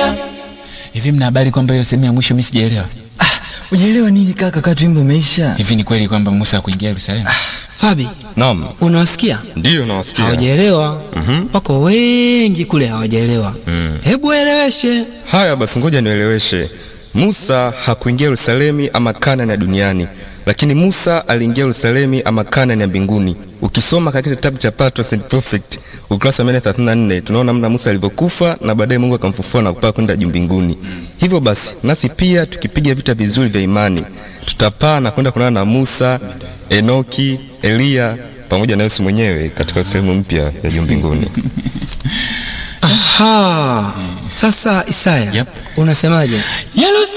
Elia. Hivi mna habari kwamba hiyo sehemu ya mwisho mimi sijaelewa? Ujaelewa nini kaka, kati wimbo umeisha? Hivi ni kweli kwamba Musa hakuingia Yerusalemu? Fabi, Naam, unawasikia? ndiyo nawasikia. Hawajaelewa. Wako wengi kule hawajaelewa. Hebu eleweshe. Haya basi, ngoja nieleweshe. Musa hakuingia Yerusalemu ama Kanaani ya duniani, lakini Musa aliingia Yerusalemu ama Kanaani ya mbinguni. Ukisoma katika kitabu cha Patriarchs and Prophets ukurasa wa 134 tunaona namna Musa alivyokufa na baadaye Mungu akamfufua na kupaa kwenda juu mbinguni. Hivyo basi, nasi pia tukipiga vita vizuri vya imani, tutapaa na kwenda kuonana na Musa, Enoki, Eliya pamoja na Yesu mwenyewe katika sehemu mpya ya juu mbinguni. Aha. Sasa Isaya, Yep. unasemaje? Yerusalemu